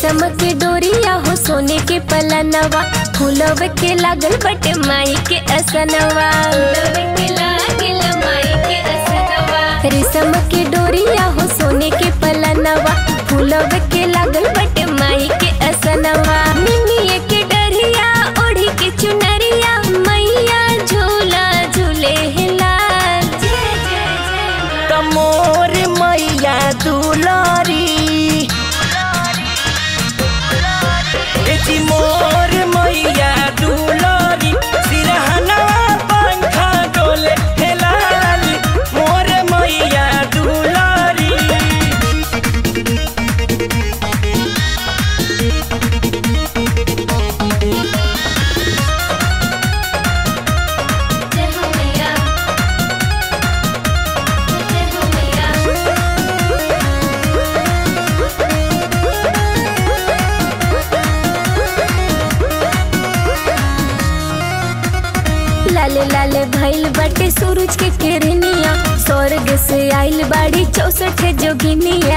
रेशम के डोरिया हो सोने के पलनवा फूलव के लागल बटे माई के असनवा रेशम के डोरिया हो सोने के पलनवा फूलव के लागल बटे माई के असनवा निमिये के डरिया ओढ़ी के चुनरिया मैया झूला झूले है लाल तमोर मैया दुलारी ए जी मोर मैया दुलारी सिरहनवा पंखा डोले हे लाली मोर मैया दुलारी जय हो मैया जय हो मैया लाले लाले भइल बाटे सूरज के किरनिया स्वर्ग से आइल बाड़ी चौसठ जोगिनिया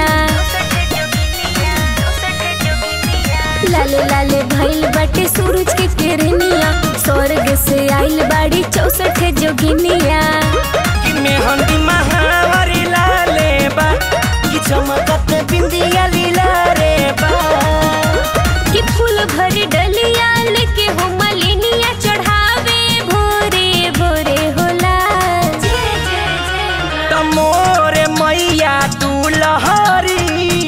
लाले लाले भइल बाटे सूरज के किरनिया स्वर्ग से आइल बाड़ी चौसठ जोगिनिया कि मेहंदी महावारी लाले बा कि चमकत बिंदिया लीला रे बा कि फूल भरी डलिया लेके हो मलिनिया चढ़ावे भोरे भोरे होला तमोर मैया दुलहरी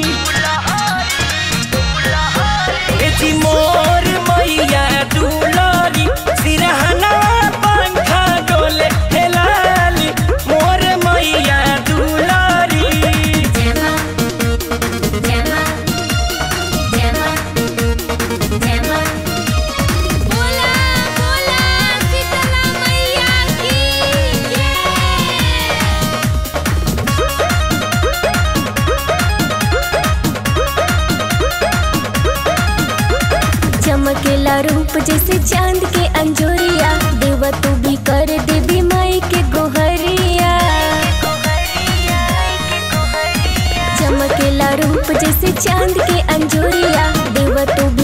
ए जी मोर मैया दुलहरी सिरहनवा पंखा डोले हे लाली मोर मैया दुलहरी जमा जमा जमा जमा बोला बोला शीतला मैया की जय चमकेला रूप जैसे चांद के अंजोरिया देवा तू भी कर देवी माई के गोहरिया चमकेला रूप जैसे चांद के अंजोरिया देवा तू